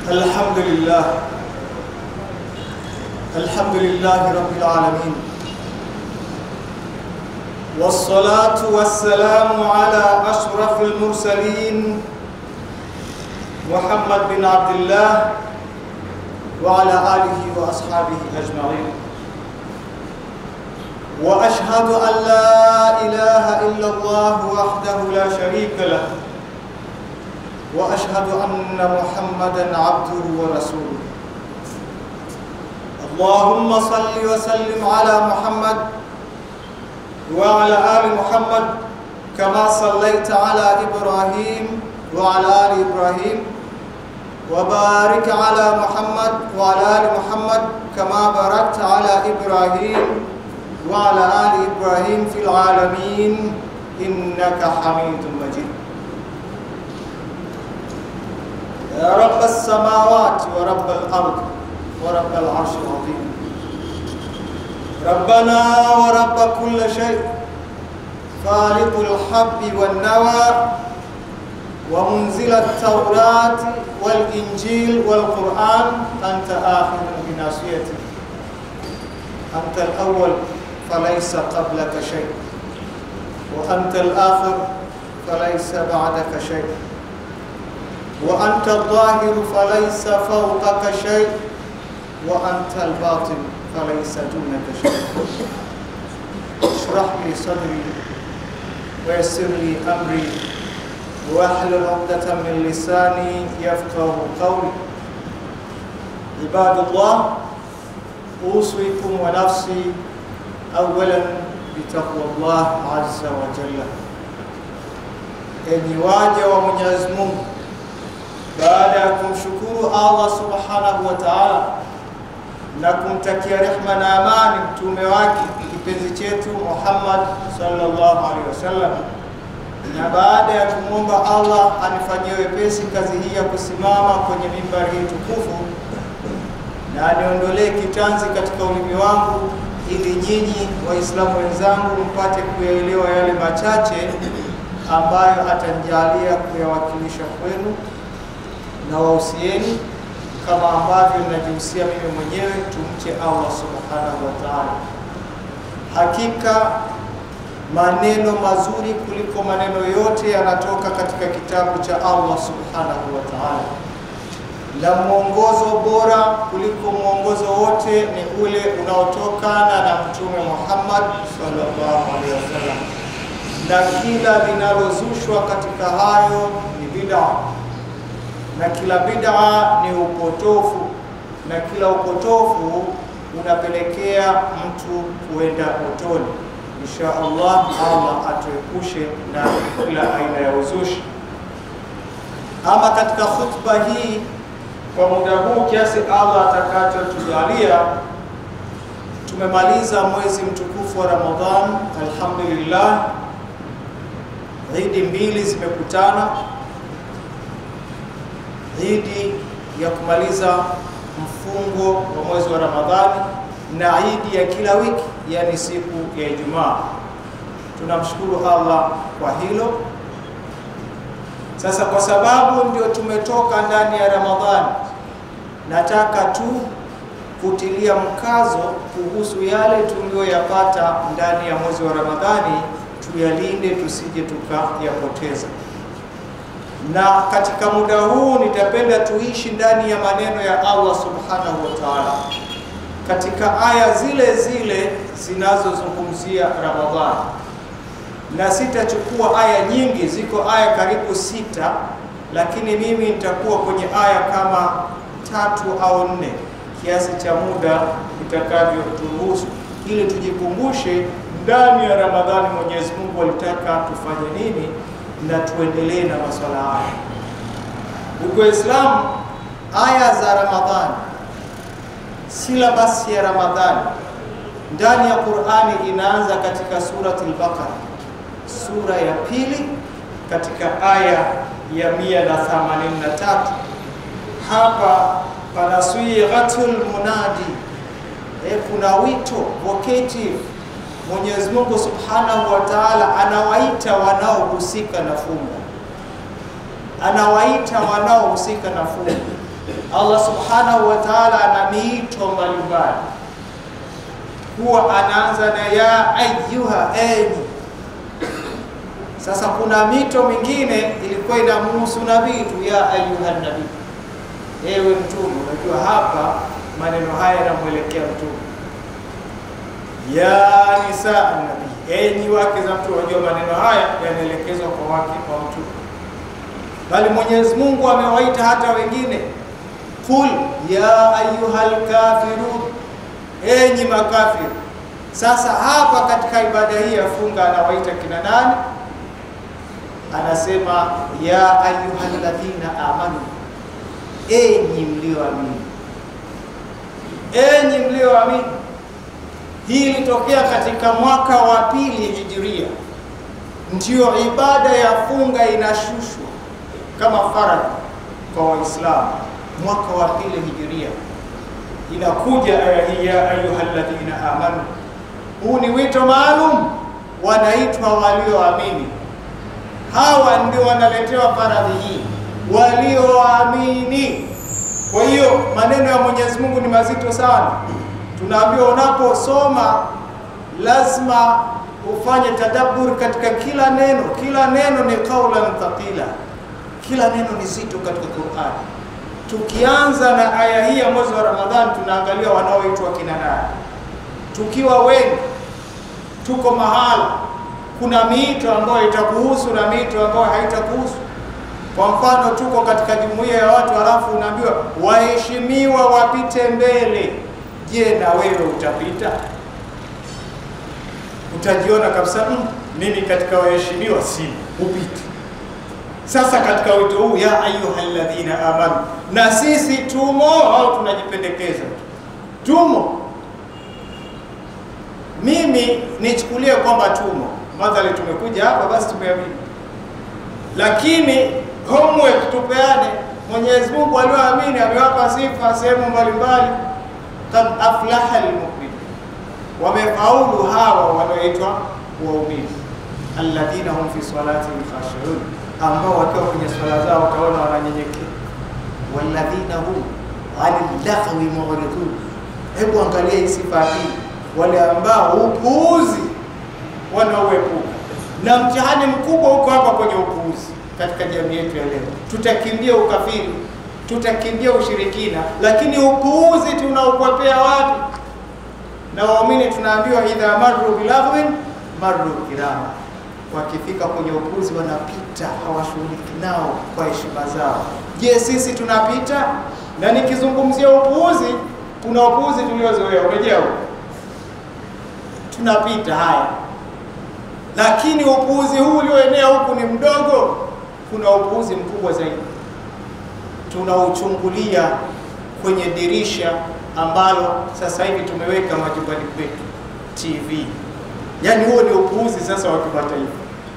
الحمد لله الحمد لله رب العالمين والصلاة والسلام على أشرف المرسلين محمد بن عبد الله وعلى آله وأصحابه أجمعين وأشهد أن لا إله إلا الله وحده لا شريك له واشهد ان محمدا عبده ورسوله اللهم صل وسلم على محمد وعلى ال محمد كما صليت على ابراهيم وعلى ال ابراهيم وبارك على محمد وعلى ال محمد كما باركت على ابراهيم وعلى ال ابراهيم في العالمين انك حميد مجيد يا رب السماوات ورب الأرض ورب العرش العظيم ربنا ورب كل شيء خالق الحب والنوى ومنزل التوراة والإنجيل والقرآن أنت آخر بناصيتي أنت الأول فليس قبلك شيء وأنت الآخر فليس بعدك شيء وأنت الظاهر فليس فوقك شيء وأنت الباطن فليس دونك شيء اشرح لي صدري ويسر لي أمري واحلل عقدة من لساني يفقه قولي عباد الله أوصيكم ونفسي أولا بتقوى الله عز وجل enyi waja wa Mwenyezi Mungu baada ya kumshukuru Allah subhanahu wa ta'ala na kumtakia rehma na amani mtume wake kipenzi chetu Muhammad sallallahu alaihi wasallam, na baada ya kumwomba Allah anifanyie wepesi kazi hii ya kusimama kwenye mimbari hii tukufu na aniondolee kitanzi katika ulimi wangu, ili nyinyi Waislamu wenzangu mpate kuyaelewa yale machache ambayo atanijalia kuyawakilisha kwenu na wahusieni kama ambavyo najihusia mimi mwenyewe, tumche Allah subhanahu wa ta'ala. Hakika maneno mazuri kuliko maneno yote yanatoka katika kitabu cha Allah subhanahu wa ta'ala, na mwongozo bora kuliko mwongozo wote ni ule unaotokana na Mtume Muhammad sallallahu alaihi wasallam, na kila linalozushwa katika hayo ni bid'a na kila bid'a ni upotofu, na kila upotofu unapelekea mtu kuenda motoni. Insha Allah, Allah atuepushe na kila aina ya uzushi. Ama katika khutba hii kwa muda huu kiasi Allah atakachotujalia, tumemaliza mwezi mtukufu wa Ramadhan, alhamdulillah. Idi mbili zimekutana idi ya kumaliza mfungo wa mwezi wa Ramadhani na idi ya kila wiki, yani siku ya Ijumaa. Tunamshukuru Allah kwa hilo. Sasa kwa sababu ndio tumetoka ndani ya Ramadhani, nataka tu kutilia mkazo kuhusu yale tuliyoyapata ndani ya mwezi wa Ramadhani, tuyalinde tusije tukayapoteza na katika muda huu nitapenda tuishi ndani ya maneno ya Allah subhanahu wa ta'ala, katika aya zile zile zinazozungumzia Ramadhani, na sitachukua aya nyingi, ziko aya karibu sita, lakini mimi nitakuwa kwenye aya kama tatu au nne, kiasi cha muda itakavyoturuhusu, ili tujikumbushe ndani ya Ramadhani Mwenyezi Mungu alitaka tufanye nini na tuendelee na masuala haya. Ndugu Waislamu, aya za Ramadhani, silabasi ya Ramadhani ndani ya Qur'ani inaanza katika surati al-Baqara, sura ya pili katika aya ya 183. Hapa pana swighatul munadi, e, kuna wito vocative Mwenyezi Mungu Subhanahu wa Ta'ala anawaita wanaohusika na fungo, anawaita wanaohusika na fungo. Allah subhanahu wa ta'ala ana miito mbalimbali, huwa anaanza na ya ayyuha, enyi. Sasa kuna mito mingine ilikuwa inamhusu nabii tu, ya ayyuha nabii, ewe mtume. Unajua hapa maneno haya yanamwelekea mtume, ya nisaa nabii, enyi wake za mtume. Unajua maneno haya yanaelekezwa kwa wake wa mtume, bali Mwenyezi Mungu amewaita hata wengine Qul ya ayyuhal kafirun, enyi makafiri. Sasa hapa katika ibada hii ya funga anawaita kina nani? Anasema ya ayyuhal ladhina amanu, enyi mlioamini, enyi mlioamini. Hii ilitokea katika mwaka wa pili hijiria, ndiyo ibada ya funga inashushwa kama faradhi kwa Waislamu mwaka wa pili hijiria, inakuja aya hii ya ayyuhalladhina amanu. Huu ni wito maalum, wanaitwa walioamini. Hawa ndio wanaletewa faradhi hii, walioamini. Kwa hiyo maneno ya Mwenyezi Mungu ni mazito sana. Tunaambiwa unaposoma lazima ufanye tadabbur katika kila neno. Kila neno ni qaulan thaqila, kila neno ni zito katika Qur'ani. Tukianza na aya hii ya mwezi wa Ramadhani, tunaangalia wanaoitwa kina nani. Tukiwa wengi, tuko mahala, kuna miito ambayo itakuhusu na miito ambayo haitakuhusu. Kwa mfano, tuko katika jumuiya ya watu, halafu unaambiwa waheshimiwa wapite mbele. Je, na wewe utapita? Utajiona kabisa mm, mimi katika waheshimiwa si upite. Sasa katika wito huu ya ayyuhalladhina amanu, na sisi tumo au tunajipendekeza? Tumo. Mimi nichukulie kwamba tumo, madhali tumekuja hapa, basi tumeamini, lakini homework tupeane. Mwenyezi Mungu alioamini amewapa sifa sehemu mbalimbali, kad aflaha almu'min, wamefaulu hawa wanaoitwa waumini, alladhina hum fi salatihim khashi'un ambao wakiwa kwenye swala zao wataona wananyenyekea. walladhina hum anil laghwi mu'ridun. Hebu angalia hii sifa hii, wale ambao upuuzi wanaoepuka. Na mtihani mkubwa huko hapa kwenye upuuzi katika jamii yetu ya leo. Tutakimbia ukafiri, tutakimbia ushirikina, lakini upuuzi tunaukwepea wapi? Na waumini tunaambiwa idha marru bilaghwin marru kirama wakifika kwenye upuzi wanapita, hawashughuliki nao kwa heshima zao. Je, sisi tunapita? Na nikizungumzia upuuzi, kuna upuuzi tuliozoea, urejea huko, tunapita haya, lakini upuuzi huu ulioenea huku ni mdogo. Kuna upuuzi mkubwa zaidi tunauchungulia kwenye dirisha ambalo sasa hivi tumeweka majumbani kwetu TV. Yaani huo ni upuuzi sasa wa kimataifa.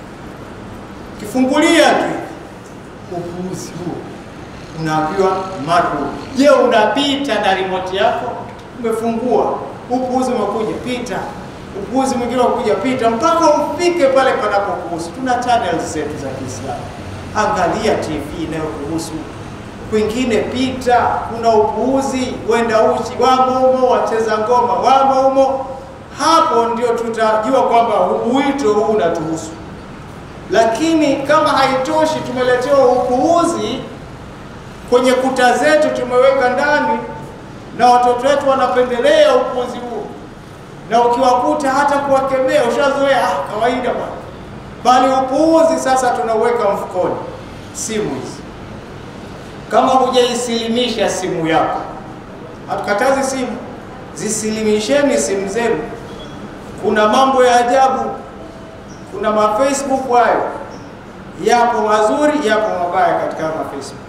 Kifungulia tu upuuzi huo, unaambiwa maru. Je, unapita na remote yako? Umefungua, upuuzi umekuja, pita. Upuuzi mwingine unakuja, pita mpaka ufike pale panapokuhusu. Tuna channels zetu za Kiislamu, angalia TV inayokuhusu kwingine pita. Kuna upuuzi, wenda uchi wamo humo, wacheza ngoma wamo humo hapo ndio tutajua kwamba wito huu unatuhusu. Lakini kama haitoshi, tumeletewa upuuzi kwenye kuta zetu, tumeweka ndani, na watoto wetu wanapendelea upuuzi huo, na ukiwakuta hata kuwakemea ushazoea, ah, kawaida bwana. Bali upuuzi sasa tunauweka mfukoni. Simu hizi, kama hujaisilimisha simu yako, hatukatazi simu, zisilimisheni simu zenu. Kuna mambo ya ajabu, kuna ma Facebook hayo, yapo mazuri, yapo mabaya katika ma Facebook.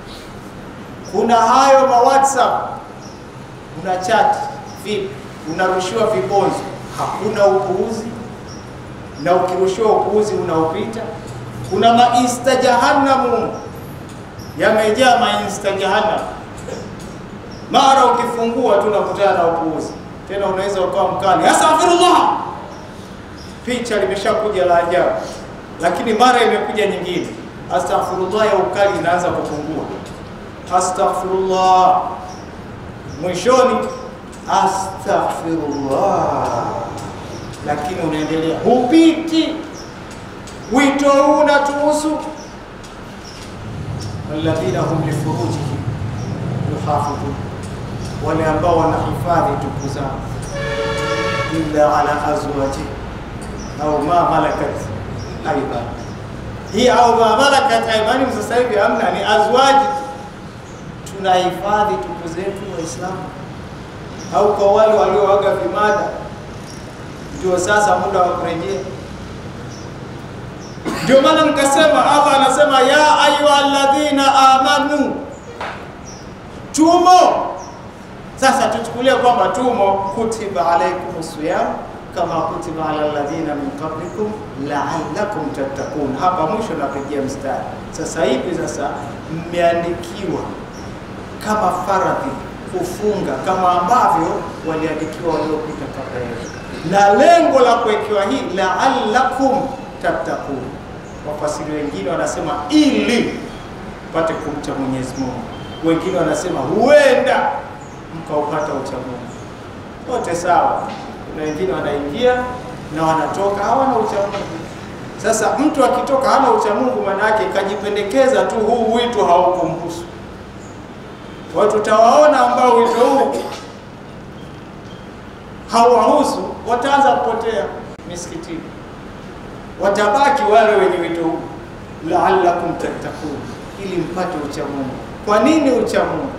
Kuna hayo ma WhatsApp, una chat vipi, unarushiwa vibonzo, hakuna upuuzi, na ukirushiwa upuuzi unaopita. Kuna ma insta jahannamu, yamejaa ma insta jahannam mara ukifungua tu unakutana na upuuzi tena, unaweza ukawa mkali, astaghfirullah, picha limeshakuja la ajabu, lakini mara imekuja nyingine, astaghfirullah ya ukali inaanza kupungua. astaghfirullah, mwishoni astaghfirullah, lakini unaendelea, hupiti. Wito huu unatuhusu alladhina hum lifurujihim yuhafidhun, wale ambao wanahifadhi tupu zao, illa ala azwajihim au ma malakat aiman. Hii au ma malakat aimanihim sasa hivi hamna, ni azwaji. Tunahifadhi tupu zetu Waislamu, au kwa wale walioaga vimada, ndio sasa muda wa kurejea. Ndio maana nikasema, Allah anasema ya ayuha alladhina amanu, tumo sasa. Tuchukulie kwamba tumo, kutiba alaikum siyam kama kutiba ala alladhina min qablikum la'allakum tattaqun. Hapa mwisho napigia mstari. Sasa hivi sasa mmeandikiwa kama faradhi kufunga kama ambavyo waliandikiwa waliopita kabla yenu, na lengo la kuwekewa hii la'allakum tattaqun. Wafasiri wengine wanasema ili mpate kumcha Mwenyezi Mungu, wengine wanasema huenda mkaupata ucha Mungu. Wote sawa. Kuna wengine wanaingia na wanatoka hawana ucha Mungu. Sasa mtu akitoka hana ucha Mungu, maana yake kajipendekeza tu, huu wito haukumhusu. Watu tutawaona ambao wito huu hauwahusu, wataanza kupotea misikitini, watabaki wale wenye wito huu, la'allakum tattaqun, ili mpate ucha Mungu. Kwa nini ucha Mungu?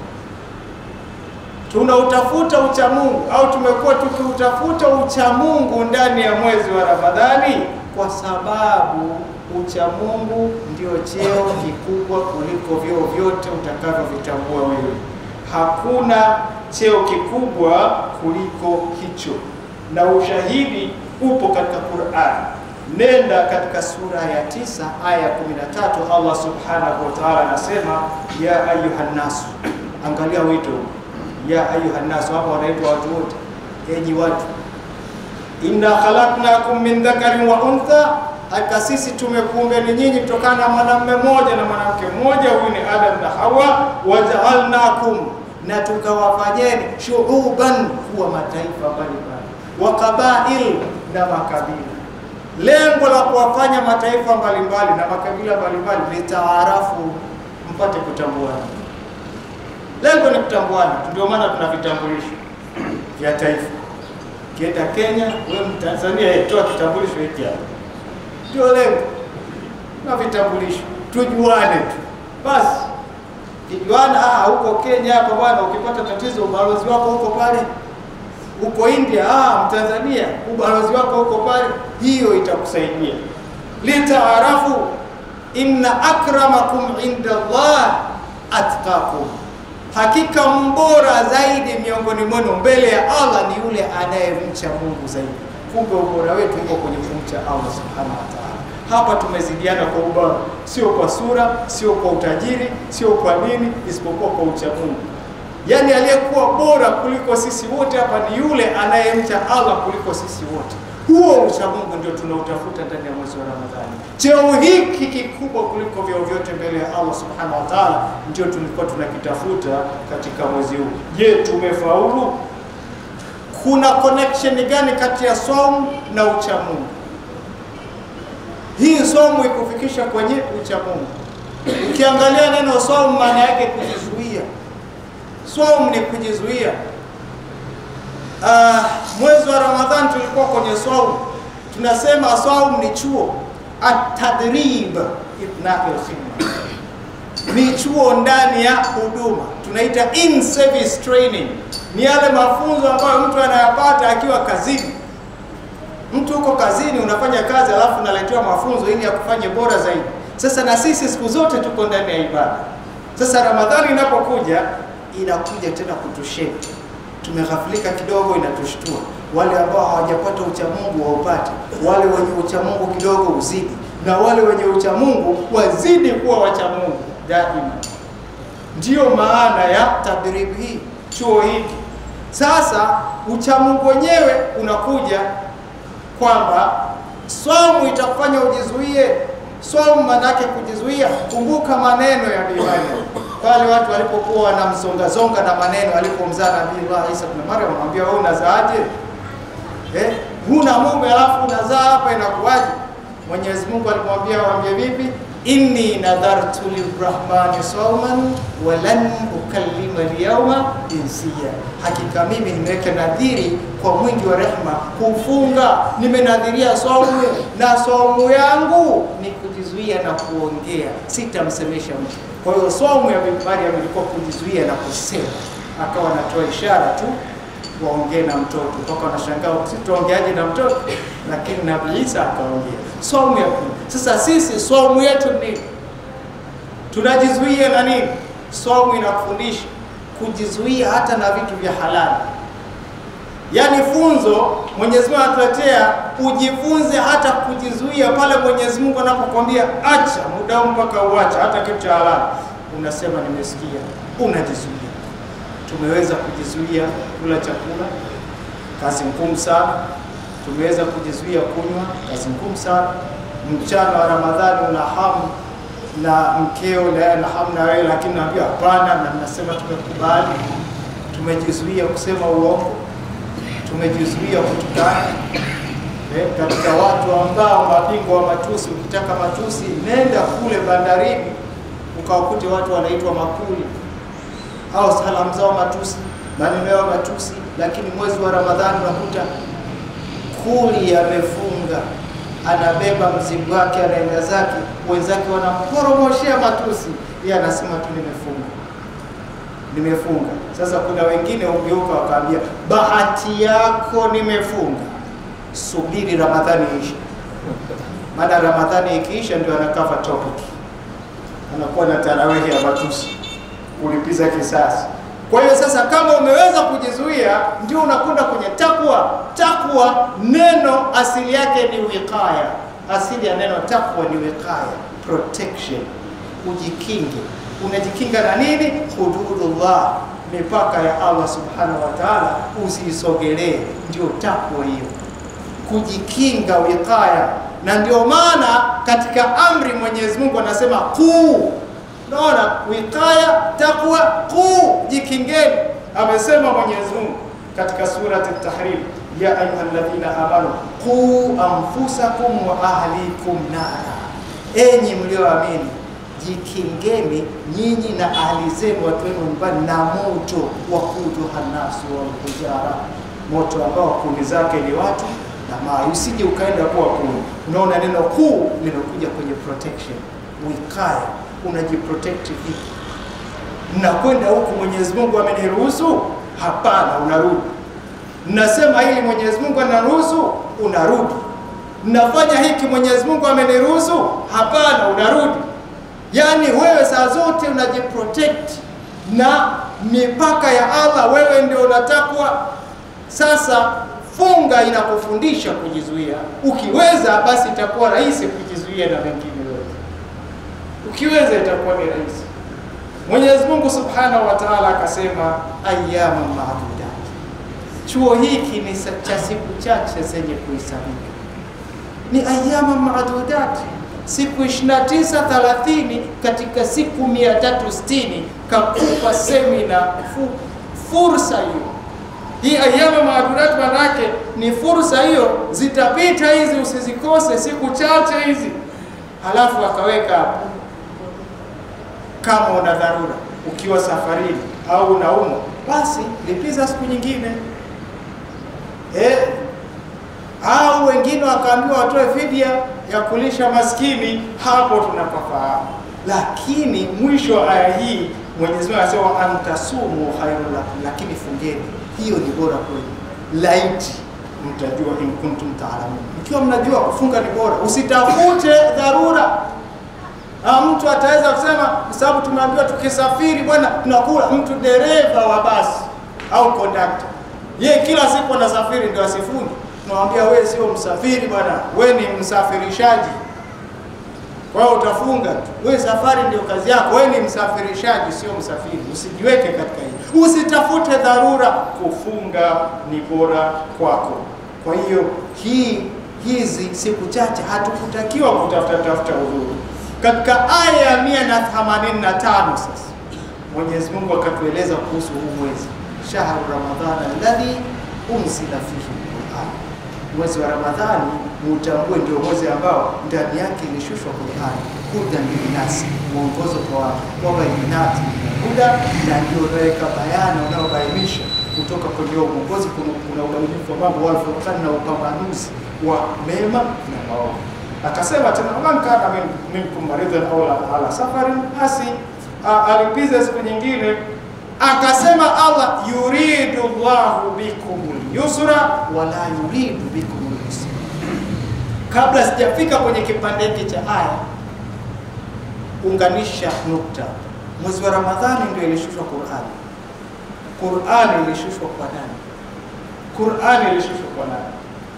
Tunautafuta ucha Mungu au tumekuwa tukiutafuta ucha Mungu ndani ya mwezi wa Ramadhani kwa sababu ucha Mungu ndio cheo kikubwa kuliko vyeo vyote utakavyovitambua wewe. Hakuna cheo kikubwa kuliko hicho, na ushahidi upo katika Qur'an. Nenda katika sura ya tisa aya ya 13, Allah subhanahu wa ta'ala anasema ya ayuhan nasu, angalia wito ya ayuha nnasu, hapa wanaitwa watu wote, enyi watu. Inna khalaqnakum min dhakarin wa untha, hakika sisi tumekuumbeni nyinyi kutokana na mwanamume mmoja na mwanamke mmoja, huyu ni Adam na Hawa. Wajaalnakum, na tukawafanyeni shuuban, kuwa mataifa mbalimbali, wa qabail, na makabila. Lengo la kuwafanya mataifa mbalimbali na makabila mbalimbali litaarafu, mpate kutambuana Lengo ni kutambuana, ndio maana tuna vitambulisho vya taifa. Kienda Kenya, wewe Mtanzania, toa kitambulisho hiki hapa, ndio lengo na vitambulisho, tujuane tu basi. Kijuana ah, huko Kenya hapa bwana, ukipata tatizo ubalozi wako huko pale, huko India ah, Mtanzania ubalozi wako huko pale, hiyo itakusaidia litaarafu, inna akramakum inda Allah atqakum Hakika mbora zaidi miongoni mwenu mbele ya Allah ni yule anayemcha Mungu zaidi. Kumbe ubora wetu uko kwenye kumcha Allah subhanahu wa ta'ala. Hapa tumezidiana kwa ubora, sio kwa sura, sio kwa utajiri, sio kwa nini, isipokuwa kwa ucha Mungu. Yaani aliyekuwa bora kuliko sisi wote hapa ni yule anayemcha Allah kuliko sisi wote. Huo ucha Mungu ndio tunautafuta ndani ya mwezi wa Ramadhani. Cheo hiki kikubwa kuliko vyeo vyote mbele ya Allah subhanahu wa ta'ala, ndio tulikuwa tunakitafuta katika mwezi huu. Je, tumefaulu? Kuna connection gani kati ya saumu na ucha Mungu? Hii saumu ikufikisha kwenye ucha Mungu. Ukiangalia neno saumu, maana yake kujizuia. Saumu ni kujizuia. Uh, mwezi wa Ramadhani tulikuwa kwenye saumu, tunasema saumu ni chuo atadrib ithnaqil khidma, ni chuo ndani ya huduma, tunaita in service training. Ni yale mafunzo ambayo mtu anayapata akiwa kazini. Mtu uko kazini, unafanya kazi, alafu unaletewa mafunzo ili akufanye bora zaidi. Sasa na sisi siku zote tuko ndani ya ibada. Sasa Ramadhani inapokuja, inakuja tena kutushape tumeghafilika kidogo, inatushtua. Wale ambao hawajapata uchamungu waupate, wale wenye uchamungu kidogo uzidi, na wale wenye uchamungu wazidi kuwa wachamungu daima. Ndiyo maana ya tadribu hii, chuo hiki. Sasa uchamungu wenyewe unakuja kwamba somu itakufanya ujizuie. Somu maana yake kujizuia. Kumbuka maneno ya Imani pale watu walipokuwa wanamzongazonga na maneno, alipomzaa Nabii Allah Isa ibn Maryam, amwambia wewe unazaaje? Eh, huna mume alafu unazaa hapa, inakuwaje? Mwenyezi Mungu alimwambia waambie vipi? inni nadhartu lirrahmani sauman walan ukallima alyawma insiya, hakika mimi nimeweka nadhiri kwa mwingi wa rehma kufunga, nimenadhiria saumu na saumu yangu ni kujizuia na kuongea, sitamsemesha mtu. Kwa hiyo saumu ya Bibi Maryam ilikuwa kujizuia na kusema, akawa anatoa ishara tu waongee na mtoto mpaka wanashangaa sitaongeaje na mtoto, lakini Nabii Isa akaongea. Saumu ya pili. Sasa sisi saumu yetu ni tunajizuia na nini? Saumu inakufundisha kujizuia hata na vitu vya halali, yaani funzo Mwenyezi Mungu anatuletea ujifunze hata kujizuia pale Mwenyezi Mungu anapokuambia acha muda mpaka uacha hata kitu cha halali, unasema nimesikia, unajizuia tumeweza kujizuia kula chakula, kazi ngumu sana. Tumeweza kujizuia kunywa, kazi ngumu sana. Mchana wa Ramadhani una hamu na mkeo, naye ana hamu na wewe, lakini naambia hapana, na mnasema tumekubali. Tumejizuia kusema uongo, tumejizuia kutukana. Eh, katika watu ambao mabingwa wa matusi, ukitaka matusi nenda kule bandarini ukawakute watu wanaitwa makuli au salamu zao matusi, maneno yao matusi, lakini mwezi wa Ramadhani unakuta kuli amefunga, anabeba mzigo wake, anaenda zake, wenzake wanamporomoshea matusi, yeye anasema tu nimefunga, nimefunga. Sasa kuna wengine ugeuka wakaambia, bahati yako nimefunga, subiri Ramadhani iishe. Maana Ramadhani ikiisha ndio anakava topic, anakuwa na tarawehi ya matusi kulipiza kisasi. Kwa hiyo sasa, kama umeweza kujizuia, ndio unakwenda kwenye takwa. Takwa neno asili yake ni wiqaya. Asili ya neno takwa ni wiqaya, protection, ujikinge. Unajikinga na nini? Hududullah, mipaka ya Allah subhanahu wa ta'ala, usiisogelee. Ndio takwa hiyo, kujikinga, wiqaya. Na ndio maana katika amri Mwenyezi Mungu anasema kuu Naona wikaya takwa kuu, jikingeni. Amesema Mwenyezi Mungu katika surati Tahrim, ya ayuha alladhina amanu quu anfusakum wa ahlikum nara, enyi mlioamini jikingeni nyinyi na ahli zenu, watu wenu nyumbani, na moto wa kuduha nasu wal hijara, moto ambao kuni zake ni watu na mawe. Usije ukaenda kuwa kuni. Unaona neno kuu limekuja kwenye protection, wikaya unajiprotect vipi? Mnakwenda huku, Mwenyezi Mungu ameniruhusu? Hapana, unarudi. Mnasema hili, Mwenyezi Mungu anaruhusu? Unarudi. Mnafanya hiki, Mwenyezi Mungu ameniruhusu? Hapana, unarudi. Yaani wewe saa zote unajiprotect na mipaka ya Allah, wewe ndio unatakwa. Sasa funga inakufundisha kujizuia. Ukiweza basi itakuwa rahisi kujizuia na mengine ukiweza itakuwa ni rahisi. Mwenyezi Mungu Subhanahu wa Ta'ala akasema ayyama ma'dudat, chuo hiki ni cha siku chache zenye kuhesabika, ni ayyama ma'dudat, siku 29 30 katika siku 360 kakupa semina fu, fursa hiyo hii ayyama ma'dudat, manake ni fursa hiyo, zitapita hizi, usizikose siku chache hizi. Halafu akaweka hapo kama una dharura ukiwa safarini au unaumwa, basi lipiza siku nyingine eh. Au wengine wakaambiwa watoe fidia ya kulisha maskini, hapo tunapafahamu. Lakini mwisho wa aya hii Mwenyezi Mungu anasema antasumu khairun lakum, lakini fungeni, hiyo ni bora kwenu, laiti mtajua, in kuntum taalamun, mkiwa mnajua kufunga ni bora. Usitafute dharura Ha, mtu ataweza kusema kwa sababu tumeambiwa tukisafiri bwana tunakula. Mtu dereva wa basi au kondakta, yeye kila siku anasafiri ndio asifunge. Tunamwambia wewe sio msafiri bwana, wewe ni msafirishaji, kwa hiyo utafunga tu. Wewe safari ndio kazi yako, wewe ni msafirishaji, sio msafiri. Usijiweke katika hii, usitafute dharura. Kufunga ni bora kwako. Kwa hiyo hii hizi siku chache hatukutakiwa kutafuta tafuta udhuru katika aya ya mia na themanini na tano sasa Mwenyezi Mungu akatueleza kuhusu huu mwezi, shahru ramadhana alladhi unzila fihi Qur'an, mwezi wa Ramadhani muutambue ndio mwezi ambao ndani yake ilishushwa Qur'an, hudan linnasi, mwongozo kwa watu, wabayinati huda, na ndio unaweka bayana unaobainisha kutoka kwenye huo mwongozi. Kuna, kuna ubainifu wa mambo walfurqan na upambanuzi wa mema na maovu. Akasema tena man kana min- minkum maridhan au ala safarin, basi a- alipiza siku nyingine akasema Allah yuridu llahu bikumul yusra wala yuridu bikumul usra. Kabla sijafika kwenye kipande hiki cha aya, unganisha nukta. Mwezi wa Ramadhani ndio ilishushwa Qur'ani. Qur'ani ilishushwa kwa nani? Qur'ani ilishushwa kwa nani?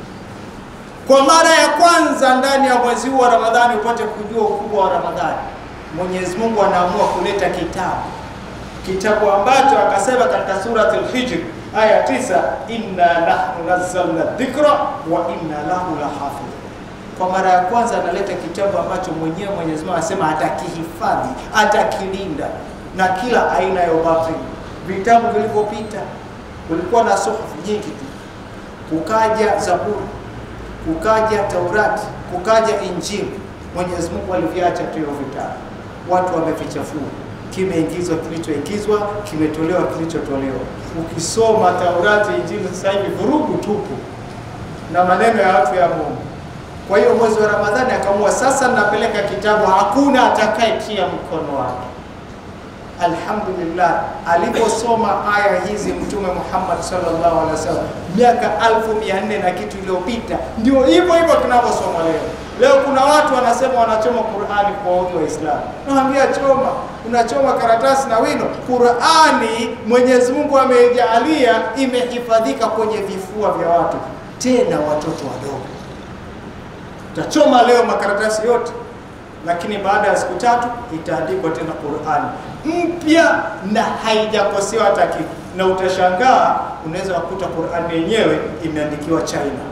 Kwa mara ya kwanza ndani ya mwezi huu wa Ramadhani, upate kujua ukubwa wa Ramadhani, Mwenyezi Mungu anaamua kuleta kitabu kitabu ambacho akasema katika surati al-Hijr aya tisa, inna nahnu nazzalna dhikra wa inna lahu lahafidh. Kwa mara ya kwanza analeta kitabu ambacho mwenyewe Mwenyezi Mungu anasema atakihifadhi, atakilinda na kila aina ya ubatili. Vitabu vilivyopita kulikuwa na suhufu nyingi tu, kukaja Zaburi, kukaja Taurati, kukaja Injili. Mwenyezi Mungu aliviacha tu hivyo vitabu, watu wamevichafua kimeingizwa kilichoingizwa, kimetolewa kilichotolewa. Ukisoma Taurati, Injili sasa hivi vurugu tupu na maneno ya watu ya Mungu. Kwa hiyo mwezi wa Ramadhani akaamua sasa, napeleka kitabu, hakuna atakayetia mkono wake. Alhamdulillah, aliposoma aya hizi Mtume Muhammad sallallahu alaihi wasallam miaka alfu mia nne na kitu iliyopita, ndio hivyo hivyo tunavyosoma leo. Leo kuna watu wanasema wanachoma Qur'ani kwa waudhi Waislamu. Naambia choma, unachoma karatasi na wino. Qur'ani Mwenyezi Mungu ameijalia imehifadhika kwenye vifua vya watu, tena watoto wadogo. Utachoma leo makaratasi yote, lakini baada ya siku tatu itaandikwa tena Qur'ani mpya na haijakosewa hata kitu, na utashangaa, unaweza kukuta Qur'ani yenyewe imeandikiwa China.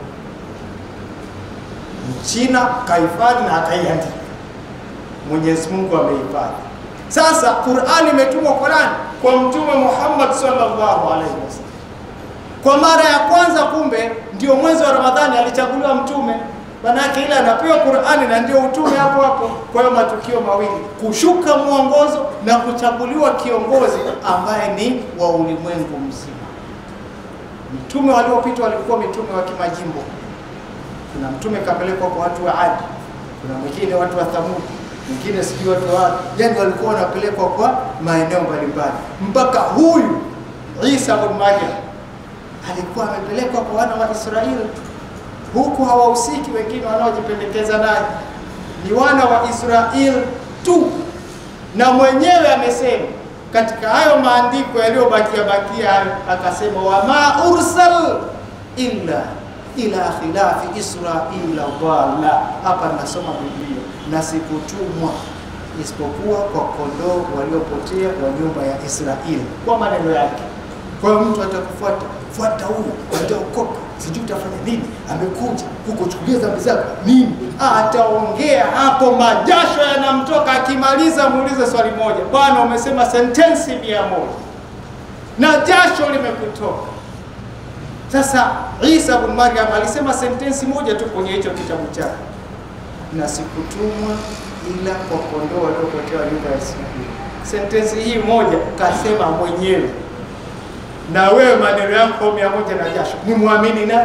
Mchina kahifadhi na akaiandika, Mwenyezi Mungu amehifadhi. Sasa Qur'ani imetumwa kwa nani? Kwa Mtume Muhammad sallallahu alaihi wasallam. Kwa mara ya kwanza, kumbe ndio mwezi wa Ramadhani alichaguliwa mtume, manake ile anapewa Qur'ani na ndio utume hapo hapo. Kwa hiyo matukio mawili, kushuka mwongozo na kuchaguliwa kiongozi ambaye ni wa ulimwengu mzima. Mitume waliopita walikuwa mitume wa kimajimbo kuna mtume kapelekwa kwa watu wa Adi, kuna mwingine watu wa Thamudi, mwingine sijui watu wa wapi. Yani walikuwa wanapelekwa kwa maeneo mbalimbali, mpaka huyu Isa bin Maryam alikuwa amepelekwa kwa wana wa Israeli. Huku hawahusiki wengine wanaojipendekeza naye, ni wana wa Israeli tu, na mwenyewe amesema katika hayo maandiko yaliyobakia bakia hayo, akasema wama ursal illa ila khilafi Israila dhalla. Hapa nasoma Biblia, na sikutumwa isipokuwa kwa kondoo waliopotea wa nyumba ya Israeli, kwa maneno yake. Kwa hiyo mtu atakufuata fuata huyu, ataokoka, sijui utafanya nini, amekuja huko, chukulia dhambi zako nini, ataongea hapo, majasho yanamtoka. Akimaliza muulize swali moja, bwana, umesema sentensi mia moja na jasho limekutoka sasa Isa bin Maryam alisema sentensi moja tu kwenye hicho kitabu chake, na sikutumwa ila kwa kondoo waliopotea nyumba ya Israeli. Sentensi hii moja kasema mwenyewe, na wewe maneno yako mia moja na jasho, ni muamini nani?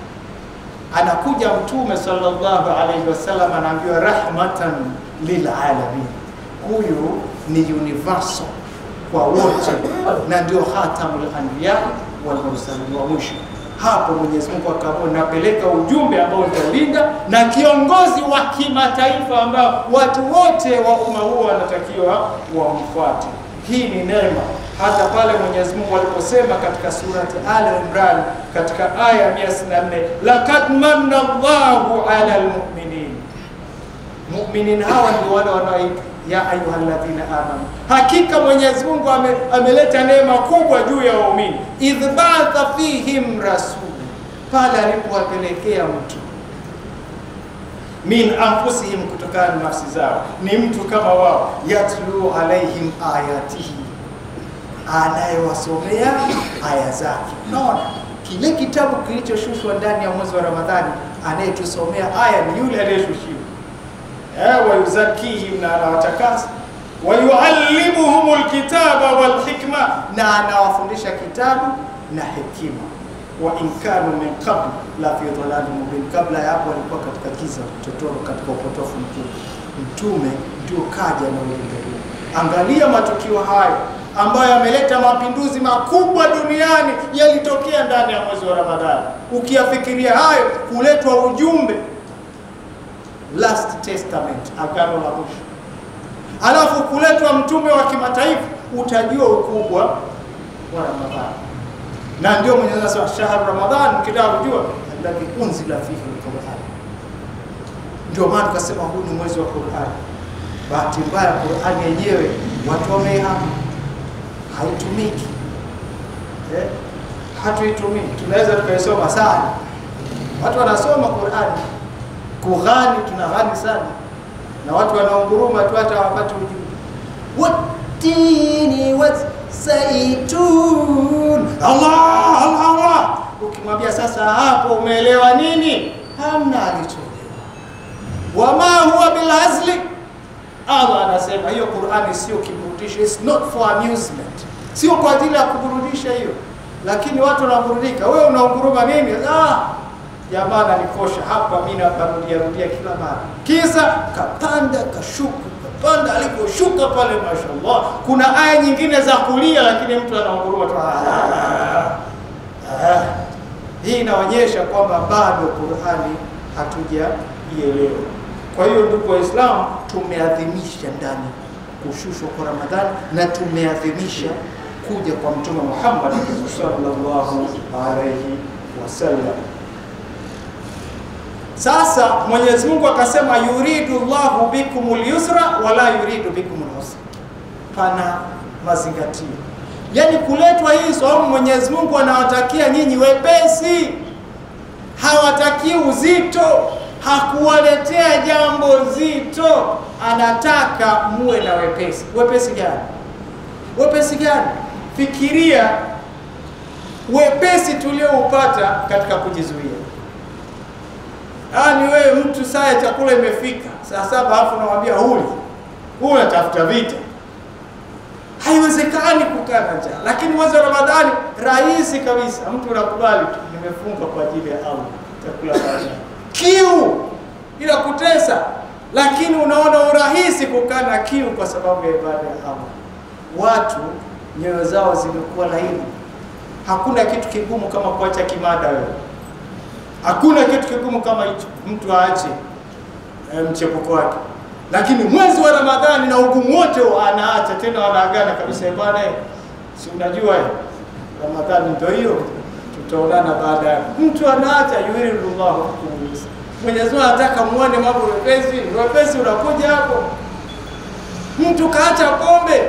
Anakuja Mtume sallallahu alaihi wasallam, anaambiwa rahmatan lilalamin, huyu ni universal kwa wote, na ndio khatamul anbiya wal mursalin wa mwisho. Hapo Mwenyezi Mungu akaamua, napeleka ujumbe ambao nitaulinda na kiongozi wa kimataifa ambao watu wote wa umma huo wanatakiwa wamfuate. Hii ni neema. Hata pale Mwenyezi Mungu aliposema katika surati Al Imran katika aya 164, laqad manna Allahu ala almu'minin, mu'minin hawa ndio wale wanaoitwa ya ayyuhalladhina amanu, hakika Mwenyezi Mungu ame, ameleta neema kubwa juu ya waumini. Idh ba'atha fihim rasul, pale alipowapelekea mtu min anfusihim, kutokana na nafsi zao, ni mtu kama wao, yatlu alaihim ayatihi, anayewasomea aya zake. Unaona, kile kitabu kilichoshushwa ndani ya mwezi wa Ramadhani, anayetusomea aya ni yule aliyeshushiwa. Eh, wayuzakihim, na anawatakasa wayuallimuhum lkitaba walhikma, na anawafundisha kitabu na hekima. Wa in kanu min qabl la fi dhalalin mubin, kabla ya hapo walikuwa katika giza totoro, katika upotofu mkubwa. Mtume ndio kaja na ujumbe huu. Angalia matukio hayo ambayo yameleta mapinduzi makubwa duniani yalitokea ndani ya mwezi wa Ramadhani. Ukiyafikiria hayo, kuletwa ujumbe last testament, agano la mwisho alafu kuletwa mtume wa kimataifa, utajua ukubwa wa Ramadhani. Na ndio Mwenyezi Mungu anasema shahru Ramadhan, ukitaka kujua alladhi unzila fihi alquran. Ndio maana tukasema huu ni mwezi wa Qur'an. Bahati mbaya Qur'an yenyewe watu wameihama, haitumiki eh, hatuitumii. Tunaweza tukaisoma sana, watu wanasoma Qur'an, kughani, tunaghani sana na watu wanaunguruma tu hata hawapati ujumbe. Watini wazaitun, Allah Allah Allah. Ukimwambia sasa hapo umeelewa nini? Hamna alichoelewa. Wama huwa bilhazli, Allah anasema hiyo Qur'ani sio kiburudisho, it's not for amusement, sio kwa ajili ya kuburudisha hiyo. Lakini watu wanaburudika, wewe unaunguruma nini? Ah, jamaa ananikosha hapa, mimi naparudia rudia kila mara, kisa kapanda kashuka, kapanda aliposhuka pale, mashallah. Kuna aya nyingine za kulia, lakini mtu anaunguruma tu. Ah, hii inaonyesha kwamba bado Qur'ani hatujaielewa. Kwa hiyo ndugu Waislamu, tumeadhimisha ndani kushushwa kwa Ramadhani na tumeadhimisha kuja kwa Mtume Muhammad sallallahu alaihi wasallam. Sasa Mwenyezi Mungu akasema yuridu Allahu bikumul yusra wala yuridu bikumul usra, pana mazingatio. Yaani kuletwa hii saumu, Mwenyezi Mungu anawatakia nyinyi wepesi, hawatakii uzito, hakuwaletea jambo zito, anataka muwe na wepesi. Wepesi gani? Wepesi gani? Fikiria wepesi tulioupata katika kujizuia. Ah, ni wewe mtu saa ya chakula imefika saa saba, alafu unamwambia huli huu, unatafuta vita. Haiwezekani kukaa na njaa, lakini mwezi wa Ramadhani rahisi kabisa, mtu unakubali tu, nimefunga kwa ajili ya Allah, chakula baadaye. Kiu ila kutesa, lakini unaona urahisi kukaa na kiu kwa sababu ya ibada ya Allah. Watu nyoyo zao zimekuwa laini. Hakuna kitu kigumu kama kuacha kimada wewe Hakuna kitu kigumu kama hicho, mtu aache e, mchepuko wake. Lakini mwezi wa Ramadhani na ugumu wote anaacha tena, wanaagana kabisa, bwana, si unajua Ramadhani ndio hiyo, tutaonana baada ya. Mtu anaacha yuridullahu bikum yusra. Mwenyezi Mungu anataka muone mambo wepesi, wepesi unakuja hapo. Mtu kaacha pombe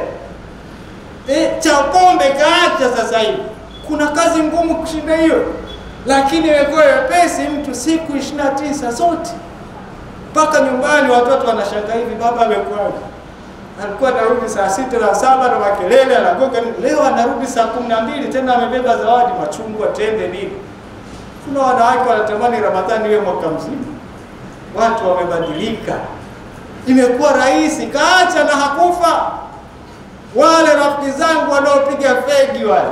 e, cha pombe kaacha sasa hivi, kuna kazi ngumu kushinda hiyo lakini imekuwa wepesi, mtu siku ishirini na tisa zote mpaka nyumbani, watoto wanashangaa hivi, baba amekuwaje? Alikuwa anarudi saa sita na saba na makelele, anagoga. Leo anarudi saa kumi na mbili tena amebeba zawadi, machungwa, tende, nini. Kuna wanawake wanatamani Ramadhani iwe mwaka mzima. Watu wamebadilika, imekuwa rahisi, kaacha na hakufa. Wale rafiki zangu wanaopiga fegi wale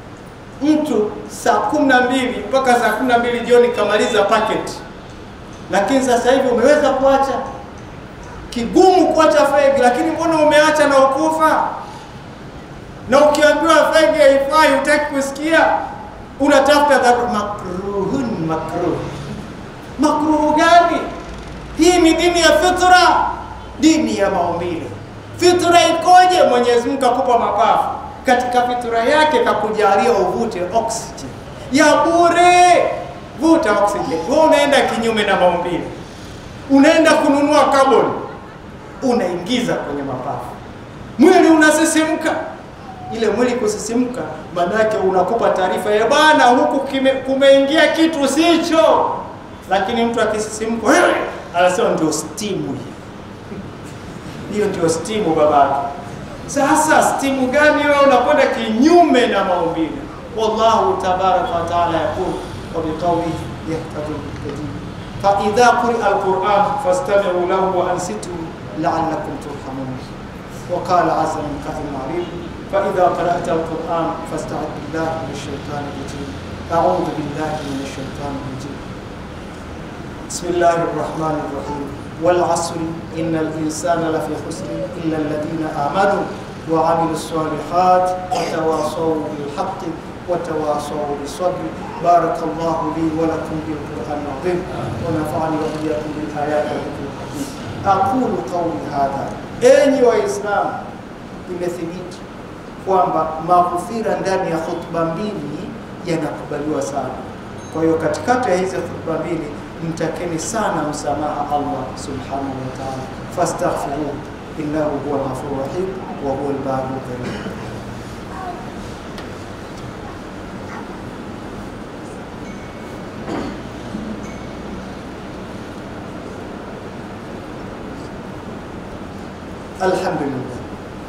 mtu saa kumi na mbili mpaka saa kumi na mbili jioni kamaliza paketi, lakini sasa hivi umeweza kuacha. Kigumu kuacha fegi, lakini mbona umeacha na ukufa? Na ukiambiwa fegi haifai, hutaki kusikia, unatafuta dharura. Makruhun makruh. Makruhu gani? Hii ni dini ya fitra, dini ya maumbile. Fitra ikoje? Mwenyezi Mungu akupa mapafu katika fitura yake kakujalia uvute oxygen ya bure. Vuta oxygen. Wewe unaenda kinyume na maumbile, unaenda kununua carbon, unaingiza kwenye mapafu, mwili unasisimka. Ile mwili kusisimka, maana yake unakupa taarifa ya bana, huku kime, kumeingia kitu sicho. Lakini mtu akisisimka, anasema ndio stimu hiyo, hiyo ndio stimu babake Sasa stimu gani wewe unakwenda kinyume na maumbile? Wallahu tabaraka wa taala yaqul wa biqawlihi yahtadi muhtadin fa idha quri'a alquran fastami'u lahu wa ansitu la'allakum turhamun wa qala azza min qa'il ma'rid fa idha qara'ta alquran fasta'id billahi minash shaitani rajim a'udhu billahi minash shaitani rajim bismillahir rahmanir rahim والعصر إن الإنسان لفي خسر إلا الذين آمنوا وعملوا الصالحات وتواصوا بالحق وتواصوا بالصبر بارك الله لي ولكم بالقرآن العظيم ونفعني وإياكم بالآيات والذكر الحكيم أقول قولي هذا أني وإسلام imethibiti kwamba maghufira ndani ya khutba mbili yanakubaliwa sana. Kwa hiyo katikati ya hizi khutba mbili mtakeni sana msamaha Allah subhanahu wa ta'ala, fastaghfiruh innahu huwa al-ghafurur rahim wa huwa al-barru karim. الحمد لله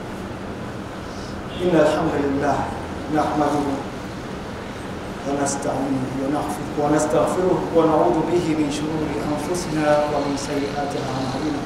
إن الحمد لله نحمده ونستعينه ونغفره ونستغفره ونعوذ به من شرور أنفسنا ومن سيئات أعمالنا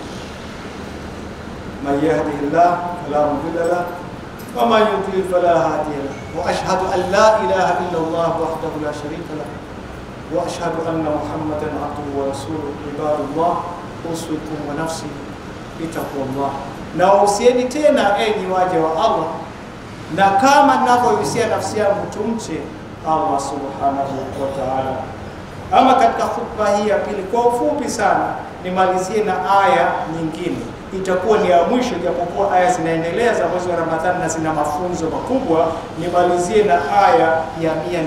من يهده الله فلا مضل له ومن يضلل فلا هادي له وأشهد أن لا إله إلا الله وحده لا شريك له وأشهد أن محمدا عبده ورسوله عباد الله أوصيكم ونفسي بتقوى الله na wahusieni tena enyi waja wa Allah, na kama ninavyohusia nafsi yangu tumche Allah subhanahu wa ta'ala. Ama katika khutba hii ya pili, kwa ufupi sana nimalizie na aya nyingine, itakuwa ni ya mwisho, japokuwa aya zinaendelea za mwezi wa Ramadhani na zina mafunzo makubwa. Nimalizie na aya ya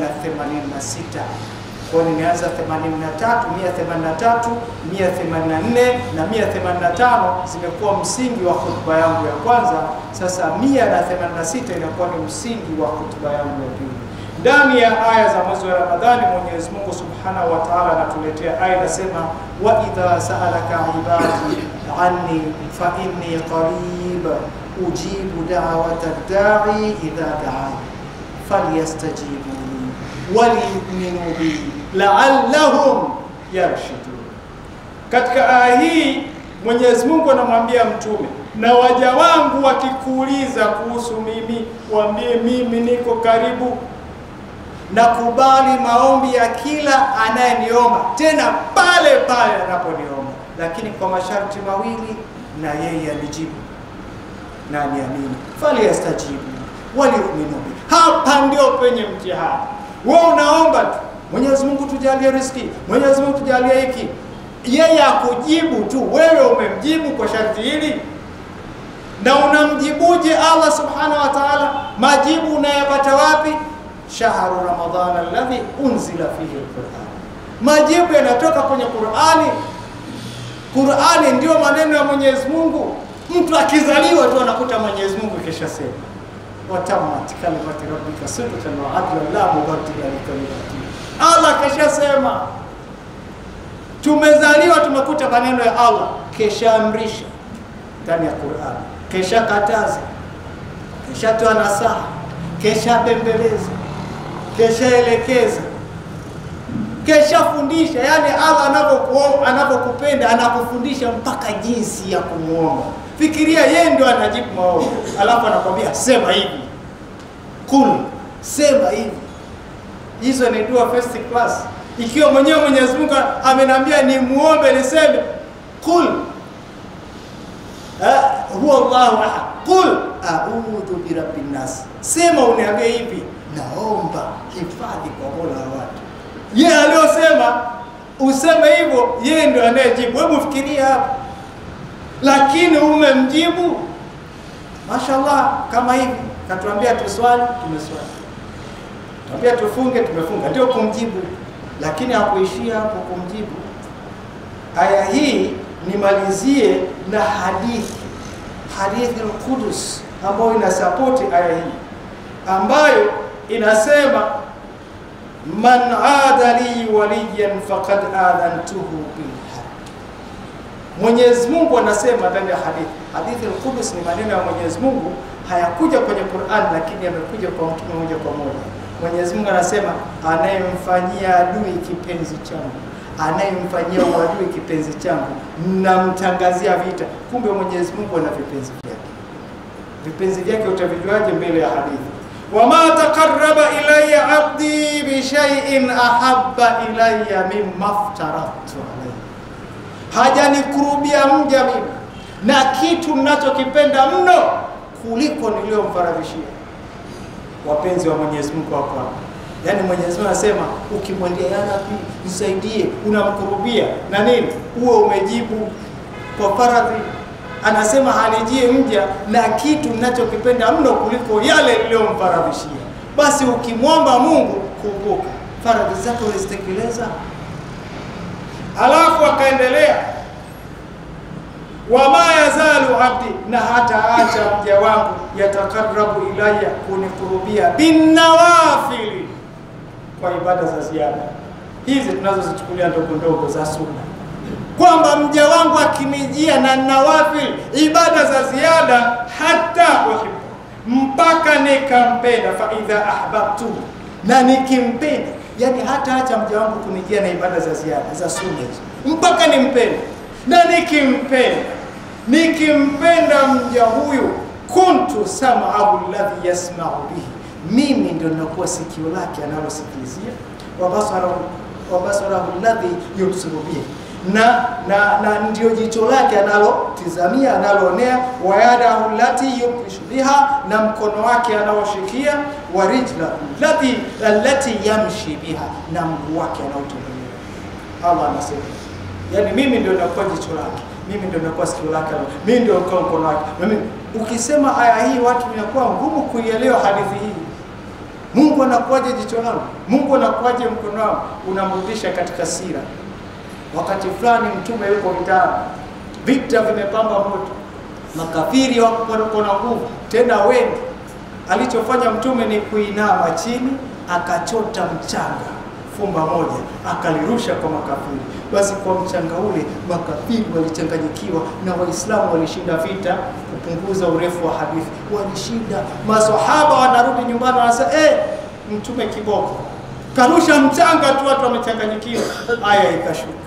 186 kwa nimeanza 83, 183, 184 na 185 zimekuwa msingi wa hotuba yangu ya kwanza. Sasa 186 inakuwa ni msingi wa hotuba yangu ya pili. Ndani ya aya za mwezi wa Ramadhani, Mwenyezi Mungu Subhanahu wa Ta'ala anatuletea aya inasema, wa idha sa'alaka ibadi anni fa inni qarib ujibu da'wata da'i idha da'ani falyastajibu waliyuminu bi la'allahum yarshudun. Katika aya hii Mwenyezi Mungu anamwambia mtume, na waja wangu wakikuuliza kuhusu mimi, waambie mimi niko karibu na kubali maombi ya kila anayeniomba, tena pale pale anaponiomba, lakini kwa masharti mawili, na yeye anijibu na niamini, falyastajibu waliyuminu bi. Hapa ndio penye mtihani. Wewe unaomba tu, Mwenyezi Mungu tujalie riziki, Mwenyezi Mungu tujalie hiki, yeye akujibu tu. Wewe umemjibu kwa sharti hili, na unamjibuje Allah subhanahu wa ta'ala? Majibu unayapata wapi? shahru ramadhana alladhi unzila fihi alquran, majibu yanatoka kwenye Qur'ani. Qur'ani ndio maneno ya Mwenyezi Mungu. Mtu akizaliwa tu anakuta Mwenyezi Mungu kisha sema watammat kalimati rabbika sidqan wa adlan la mubaddila likalimati. Allah keshasema, tumezaliwa tumekuta maneno ya Allah, keshaamrisha ndani ya Qur'an, kesha kataza, keshatoa nasaha, kesha bembeleza, keshaelekeza, keshafundisha. Yani Allah anavyokuomba, anavyokupenda anakufundisha mpaka jinsi ya kumuomba. Fikiria yeye ndio anajibu maombi, alafu anakwambia sema hivi, kul, sema hivi. Hizo ni dua first class. Ikiwa mwenyewe Mwenyezi Mungu ameniambia ni muombe niseme kul huwa Allahu ahad, kul a'udhu bi rabbin nas, sema uniambie hivi, naomba hifadhi kwa Mola wa watu. Yeye aliyosema useme hivyo, yeye ndio anayejibu. Hebu fikiria hapa lakini umemjibu mashallah, kama hivi katuambia tuswali, tumeswali, tuambia tufunge, tumefunga, ndio kumjibu. Lakini hakuishia hapo kumjibu. Aya hii nimalizie na hadithi, hadithi al-Qudus ambayo inasapoti aya hii, ambayo inasema man ada li waliyan faqad adhantuhu bil Mwenyezi Mungu anasema ndani ya hadithi. Hadithi al-Qudus ni maneno ya Mwenyezi Mungu hayakuja kwenye Qur'an, lakini yamekuja kwa mtume moja kwa moja. Mwenyezi Mungu anasema, anayemfanyia adui kipenzi changu, anayemfanyia uadui kipenzi changu, namtangazia vita. Kumbe Mwenyezi Mungu ana vipenzi vyake. Vipenzi vyake utavijuaje mbele ya hadithi? wama taqarraba ilayya abdi bishaiin ahabba ilayya mimma aftaratu alayhi, hajanikurubia mja mimi na kitu ninachokipenda mno kuliko niliyomfaradhishia. Wapenzi wa Mwenyezi Mungu wako hapa, yaani Mwenyezi Mungu anasema ukimwendea ya Rabbi nisaidie, unamkurubia na nini, uwe umejibu kwa faradhi anasema hanijie mja na kitu ninachokipenda mno kuliko yale niliyomfaradhishia. Basi ukimwomba Mungu, kumbuka faradhi zake ulizitekeleza. Alafu akaendelea wama yazalu abdi, na hata acha mja wangu yatakarabu ilaya, kunikurubia binawafili, kwa ibada za ziada hizi tunazozichukulia ndogo ndogo za sunna kwamba mja wangu akinijia na nawafil ibada za ziada hata uhibbu, mpaka nikampenda. Fa idha ahbabtu, na nikimpenda, yani hata acha mja wangu kunijia na ibada za ziada za sunna hizo mpaka nimpende, na nikimpenda, nikimpenda mja huyu, kuntu sam'ahu alladhi yasma'u bihi, mimi ndio ninakuwa sikio lake analosikilizia, wa basarahu wa basarahu alladhi yubsiru bihi na, na, na ndio jicho lake analotizamia analoonea, wayadahu lati yubtishu biha, na mkono wake anaoshikia, wa rijla lati allati yamshi biha, na mguu wake anaotembelea. Allah anasema yani, mimi ndio nakuwa jicho lake, mimi ndio nakuwa sikio lake, mimi ndio nakuwa mkono wake. Mimi ukisema aya hii, watu inakuwa ngumu kuielewa hadithi hii. Mungu anakuwaje jicho langu? Mungu anakuwaje mkono wangu? Unamrudisha katika sira Wakati fulani mtume yuko vitani, vita vimepamba moto, makafiri wako na nguvu tena wengi. Alichofanya mtume ni kuinama chini, akachota mchanga fumba moja, akalirusha kwa makafiri. Basi kwa mchanga ule makafiri walichanganyikiwa na Waislamu walishinda vita. Kupunguza urefu wa hadithi, walishinda. Maswahaba wanarudi nyumbani, wanasema eh, mtume kiboko karusha mchanga tu, watu wamechanganyikiwa. Aya ikashuka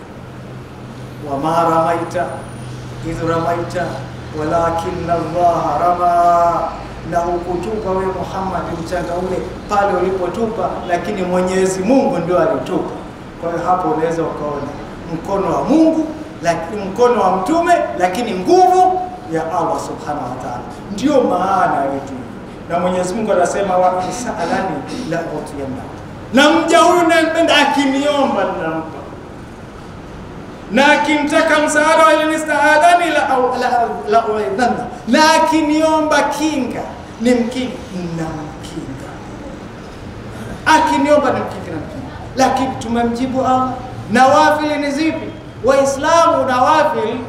wama ramaita idh ramaita walakinna Allaha rama, na hukutupa we Muhammad mchanga ule pale ulipotupa, lakini Mwenyezi Mungu ndio alitupa. Kwa hiyo hapo unaweza ukaona mkono wa Mungu, lakini mkono wa mtume, lakini nguvu ya Allah subhanahu wa ta'ala, ndio maana ya vitu na Mwenyezi Mungu anasema wakisalani la utiyanna, na mja huyu nampenda akiniomba ninampa na akimtaka msaada walinistaadhani la uidhanna, na akiniomba kinga ni mkinga na mkinga, akiniomba ni mkinga na mkinga. Lakini tumemjibu Allah. Nawafili ni zipi? Waislamu nawafili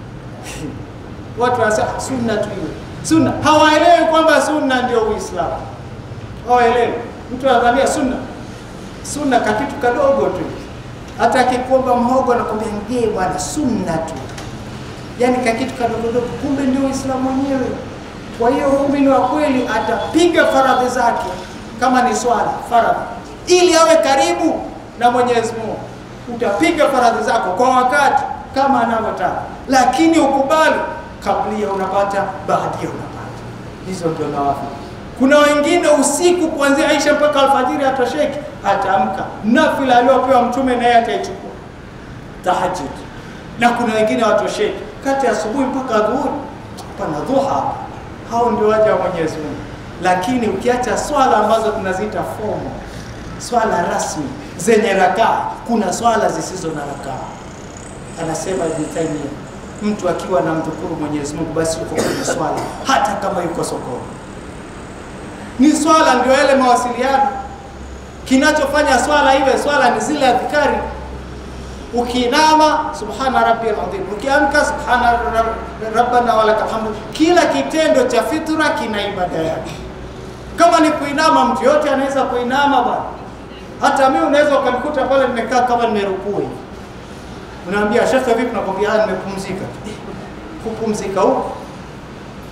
watu wanasema sunna tu hiyo sunna, hawaelewi kwamba sunna ndio Uislamu, hawaelewi. Mtu anadhania sunna sunna kakitu kadogo tu hata akikuomba mhogo anakwambia ngee bwana, sunna tu, yaani kakitu kadogodogo, kumbe ndio Uislamu wenyewe. Kwa hiyo muumini wa kweli atapiga faradhi zake, kama ni swala faradhi, ili awe karibu na Mwenyezi Mungu. Utapiga faradhi zako kwa wakati kama anavyotaka, lakini ukubali, kablia unapata, baadia unapata. Hizo ndio nawafili. Kuna wengine usiku kuanzia Aisha mpaka alfajiri atosheki, ataamka nafila aliyopewa Mtume naye ataichukua tahajjud, na kuna wengine watosheki kati ya asubuhi mpaka dhuhuri, pana dhuha. Hao ndio waja wa Mwenyezi Mungu. Lakini ukiacha swala ambazo tunaziita fomo, swala rasmi zenye rakaa, kuna swala zisizo na rakaa. Anasema Ibn Taymiyyah, mtu akiwa na mdhukuru Mwenyezi Mungu, basi yuko kwenye swala, hata kama yuko sokoni ni swala ndio yale mawasiliano. Kinachofanya swala iwe swala ni zile adhikari. Ukiinama subhana rabbiyal azim, ukiamka subhana rabbana walakal hamdu. Kila kitendo cha fitra kina ibada yake. Kama ni kuinama, mtu yote anaweza kuinama bwana. Hata mimi unaweza ukanikuta pale nimekaa kama nimerukuu hivi, unaambia shekhe, vipi? Nakwambia nimepumzika. Kupumzika huko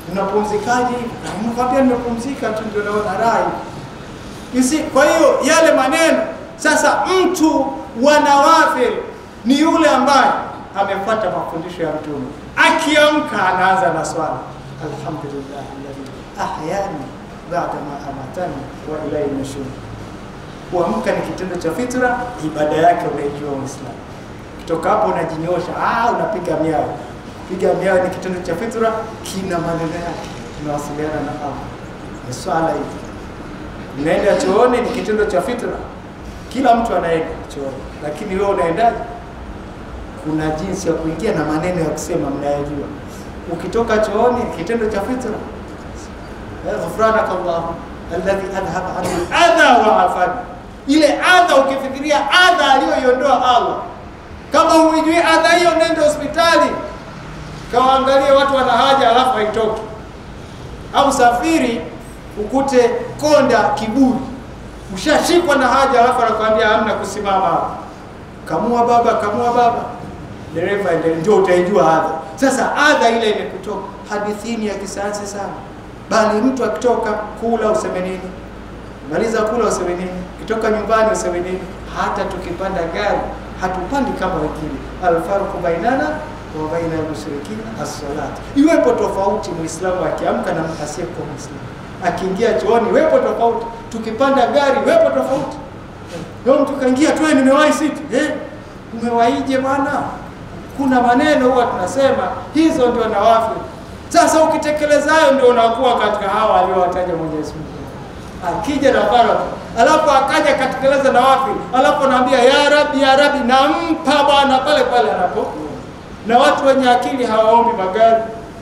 unapumzikaje hivi? Nimekwambia nimepumzika tu, ndio naona raha You see, kwa hiyo yale maneno sasa, mtu wa nawafil ni yule ambaye amefuata mafundisho ya Mtume. Akiamka anaanza na swala, alhamdulillah alladhi ahyani ba'da ma amatani wa ilayhi nushur. Kuamka ni kitendo cha fitra, ibada yake unaijua Muislamu. Kutoka hapo unajinyosha, ah, unapiga miao. Piga miao ni kitendo cha fitra, kina maneno yake, tunawasiliana na Allah. Ni swala hii Unaenda chooni ni kitendo cha fitra, kila mtu anaenda chooni, lakini wewe unaendaje? Kuna jinsi ya kuingia na maneno ya kusema mnayajua. Ukitoka chooni kitendo cha fitra, ghufranaka Allah alladhi adhhaba anni adha wa afani. Ile adha, ukifikiria adha aliyoiondoa Allah, kama huijui adha hiyo, nenda hospitali kawaangalie watu wana haja, alafu haitoki au safiri ukute konda kiburi, ushashikwa na haja, alafu anakuambia hamna kusimama hapa, kamua baba, kamua baba, dereva endelee, ndio utaijua adha. Sasa adha ile imekutoka. Hadithini ya kisayansi sana, bali mtu akitoka kula useme nini, maliza kula useme nini, kitoka nyumbani useme nini. Hata tukipanda gari hatupandi kama wengine. Alfarqu bainana wa baina almushrikina as-salat, iwepo tofauti muislamu akiamka na asiyekuwa muislamu akiingia chooni wepo tofauti, tukipanda gari wepo tofauti. Leo mtu kaingia tu, nimewahi siti. Eh, umewaije bwana? Kuna maneno huwa tunasema hizo ndio nawafil. Sasa ukitekeleza hayo ndio unakuwa katika hawa aliowataja Mwenyezi Mungu. Akija na faradhi alafu akaja katekeleza nawafil, alafu anaambia ya Rabbi, ya Rabbi, nampa bwana pale pale anapo. Na watu wenye akili hawaombi magari,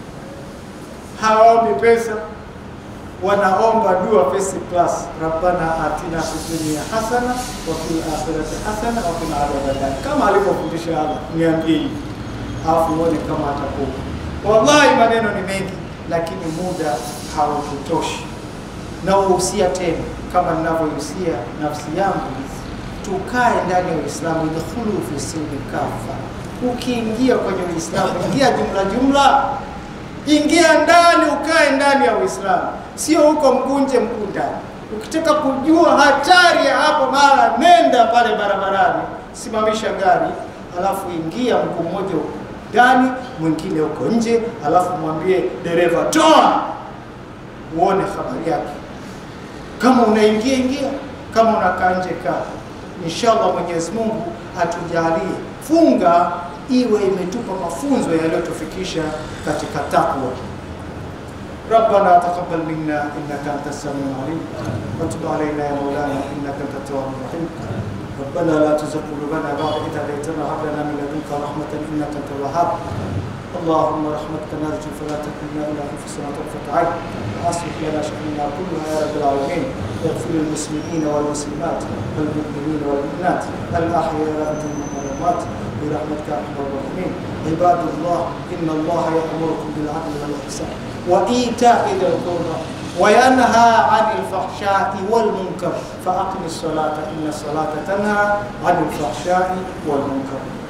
hawaombi pesa wanaomba dua first class, rabbana atina fid dunya hasana wa fil akhirati hasana wa qina adhaban nar, kama alivyofundisha Allah. Niambie hivi alafu uone kama atakuwa. Wallahi, maneno ni mengi, lakini muda haututoshi. Na uhusia tena, kama ninavyohusia nafsi yangu, tukae ndani ya Uislamu, idkhulu fi silmi kafa. Ukiingia kwenye Uislamu, ingia jumla jumla Ingia ndani, ukae ndani ya Uislamu, sio huko mkunje mkuu ndani. Ukitaka kujua hatari ya hapo, mara nenda pale barabarani, simamisha gari, alafu ingia mguu mmoja huko ndani, mwingine huko nje, alafu mwambie dereva toa, uone habari yake. Kama unaingia ingia, kama unakaa nje kaa. Inshallah Mwenyezi Mungu atujalie funga iwe imetupa mafunzo yaliyotufikisha katika takwa. Rabbana taqabbal minna innaka antas samiul alim wa tub alayna ya maulana innaka antat tawwabur rahim. ربنا لا تزغ قلوبنا بعد إذ هديتنا وهب لنا من لدنك رحمة إنك أنت الوهاب اللهم رحمتك نرجو فلا تكلنا إلى أنفسنا طرفة عين وأصلح لنا شأننا كلها يا رب العالمين واغفر للمسلمين والمسلمات والمؤمنين والمؤمنات الأحياء منهم والأموات برحمتك يا ارحم الراحمين عباد الله ان الله يامركم بالعدل والاحسان وايتاء ذي القربى وينهى عن الفحشاء والمنكر فاقم الصلاه ان الصلاه تنهى عن الفحشاء والمنكر